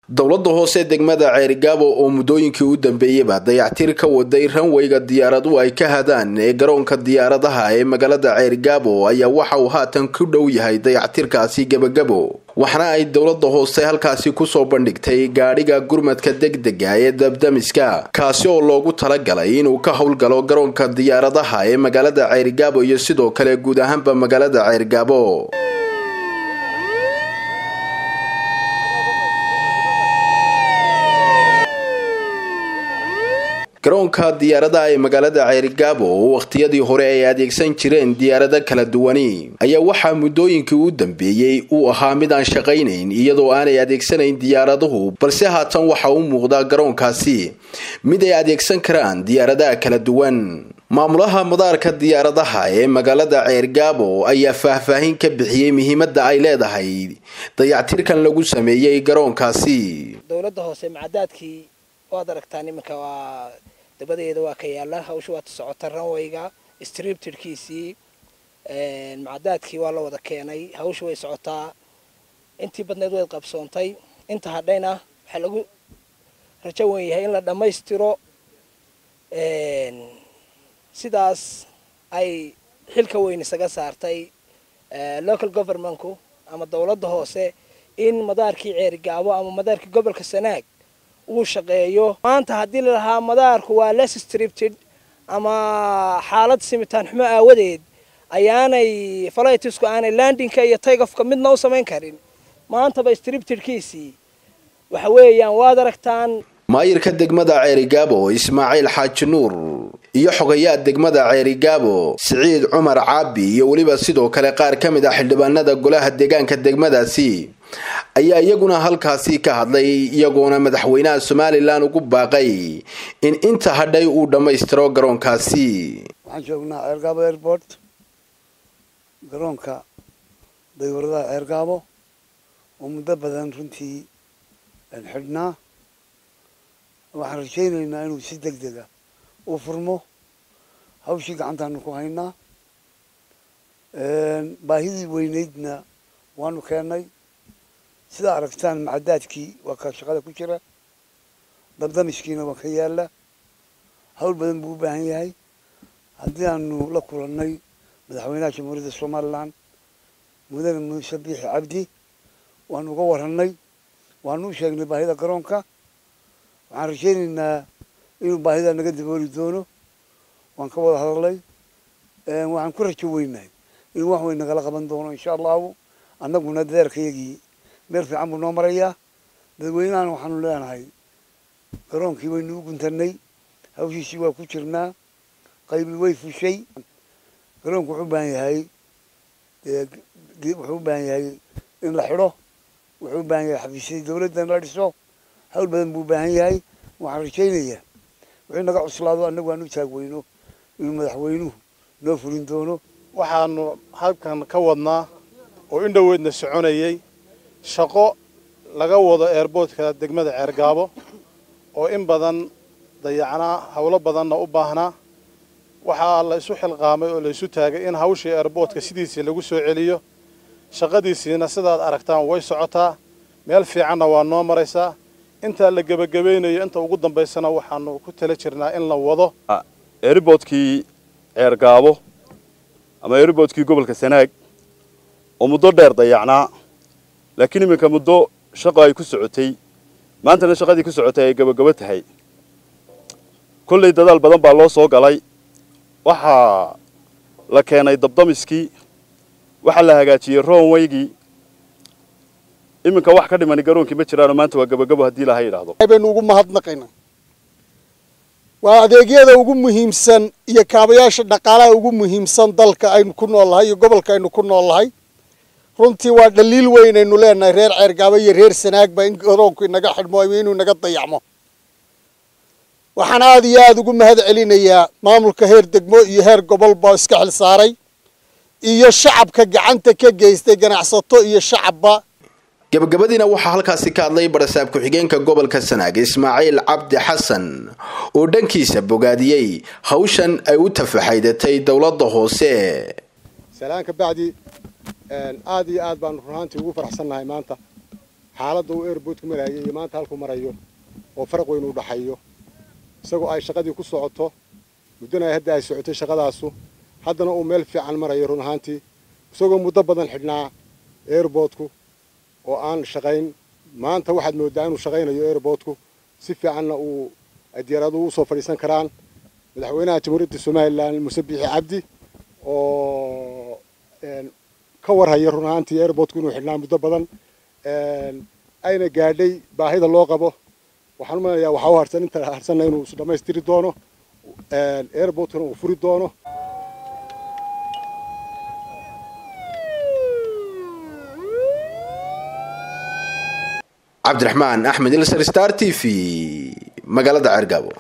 dowladda hoose degmada ceerigaabo oo muddooyinkii u dambeeyeyba dayactir ka waday ranweyga diyaaradu ay ka hadaan ee garoonka diyaaradaha ee magaalada ceerigaabo ayaa waxa uu haatan ku dhow yahay dayactirkaasi gebagabo waxaana ay dowladda hoose halkaasi kusoo bandhigtay gaadhiga gurmadka degdega ee dabdamiska kaasi oo loogu talagalay inuu ka howlgalo garoonka diyaaradaha ee magaalada ceerigaabo iyo sidoo kale guud ahaanba magaalada ceerigaabo garoonka diyaaradaha ee magaalada ceerigaabo oo wakhtiyadii hore ay adeegsan jireen diyaarado kala duwani ayaa waxaa muddooyinkii u dambeeyey uu ahaa mid aan shaqaynayn iyadoo aanay adeegsanayn diyaaraduhu balse haatan waxa u muuqdaa garoonkaasi mid ay adeegsan karaan diyaaradaha kala duwan maamulaha madaarka diyaaradaha ee magaalada ceergaabo ayaa faahfaahin ka bixiyey muhiimadda ay leedahay dayactirkan lagu sameeyey garoonkaasi dowladda hoose macadaadkii waad aragtaan iminka waa dabadeeda waa ka yaala hawsha waata socota ranwayga striptidkiisii macadaadkii waa la wada keenay hawsha way socotaa intii badneed way qabsoontay inta hadhayna waxaa lagu rajo wen yahay in la dhammaystiro sidaas ay xilka weyn isaga saartay local governmentku ama dowladda hoose in madaarkii ceerigaabo ama madaarkii gobolka sanaag uu shaqeeyo maanta haddii la lahaa madaarku waa less stripted ama xaalad simitaan xumo aawadeed ayaanay falatisku aanay landingka iyo taygofka midna u samayn karin maantaba striptedkiisii waxa weeyaan waad aragtaan maayirka degmada ceerigaabo ismaaciil xaaji nuur iyo xogayaa degmada ceerigaabo siciid cumar caabi iyo weliba sidoo kale qaar ka mid ah xildhibaanada golaha deegaanka degmadaasi ayaa iyaguna halkaasi ka hadlay iyagoona madaxweynaha somalilan ugu baaqay in inta hadhay uu dhammaystiro garoonkaasi waxaan joognaa ceergaabo airport garoonka daywaradaha ceergaabo oo muddo badan runtii xidhnaa waxaan rajaynaynaa inuu si deg dega u furmo hawshii gacantaanu ku haynaa baahidii weyneydna waanu keennay sidaa aragtaan macadaadkii waa ka shaqada ku jira dabdamiskiina waa ka yaala hawl badan buu u baahan yahay haddii aanu la kulannay madaxweynaha jamhuuriyadda somalilan mudane muuse biixi cabdi waanu uga warannay waanu u sheegnay baahida garoonka waxaan rajaynaynaa inuu baahida naga dabooli doono waan ka wada hadalnay waxaan ku rajo weynahay inuu wax weyn nagala qaban doono insha allahu annaguna dadeerkayagii meel fiican buu noo marayaa dadweynahana waxaanu leenahay garoonkii waynu u guntanay hawshiisii waa ku jirnaa qaybi way fushay garoonku wuxuu u baahan yahay wuxuu u baahan yahay in la xidho wuxuu u baahan yahay xafiisyadii dawladda in la dhiso hawl badan buu u baahan yahay waxaan rajaynayaa wixii naga cuslaado annagu aan u taagweyno inuu madaxweynuhu noo fulin doono waxaanu halkan ka wadnaa oo in dhoweydna soconayay shaqo laga wado eerboodka degmada ceergaabo oo in badan dayacnaa howlo badanna u baahnaa waxaa la isu xilqaamay oo la isu taagay in hawshii eerboodka sidiisii lagu soo celiyo shaqadiisiina sidaad aragtaan way socotaa meel fiicanna waa noo maraysaa intaa la gebagabaynayo inta ugu dambaysana waxaanu ku tala jirnaa in la wado eeriboodkii ceergaabo ama eeriboodkii gobolka sanaag oo muddo dheer dayacnaa laakiin iminka muddo shaqo ay ku socotay maantana shaqadii ku socotay ay gabagabo tahay kollay dadaal badan baa loo soo galay waxaa la keenay dabdamiskii waxaa la hagaajiyey roonwaygii iminka wax ka dhimani garoonkii ma jiraano maanta waa gabagabo haddii laha yidhaahdo baynu ugu mahadnaqaynaa waa adeegyada ugu muhiimsan iyo kaabayaasha dhaqaalaha ugu muhiimsan dalka aynu ku nool nahay iyo gobolka aynu ku nool nahay runtii waa dhaliil weyn aynu leenahay reer ceergaabo iyo reer sanaagba in garoonku inaga xidhmo ama inuu inaga dayacmo waxaan aada iyo aada ugu mahad celinayaa maamulka heer degmo iyo heer gobolba iska xil saaray iyo shacabka gacanta ka geystay ganacsato iyo shacabba gabagabadiina waxaa halkaasi ka hadlay barasaab ku-xigeenka gobolka sanaag ismaaciil cabdi xasan oo dhankiisa bogaadiyey hawshan ay u tafaxaydatay dowladda hoose salaan ka bacdi aad iyo aad baanu runaantii ugu faraxsannahay maanta xaaladda uu airboodku marayay iyo maanta halku marayo oo faraq weyn u dhaxayo isagoo ay shaqadii ku socoto muddana ay hadda ay socotay shaqadaasu haddana uu meel fiican marayo run ahaantii isagoo muddo badan xidhnaa airboodku oo aan shaqayn maanta waxaad mooddaa inuu shaqaynayo airboodku si fiicanna uu ay diyaaraduhu usoo fadhiisan karaan madaxweynaha jamhuuriyadda somalilan muse biixi cabdi oo ka warhaya run ahaantii airboodku inuu xidhnaa muddo badan ayna gaadhay baahida loo qabo waxaan u malanayaa waxaa u harsan inta harsanna inuu is dhammaystiri doono airboodkuna uu furi doono cabdiraxmaan axmed ilsar star t v magaalada ceergaabo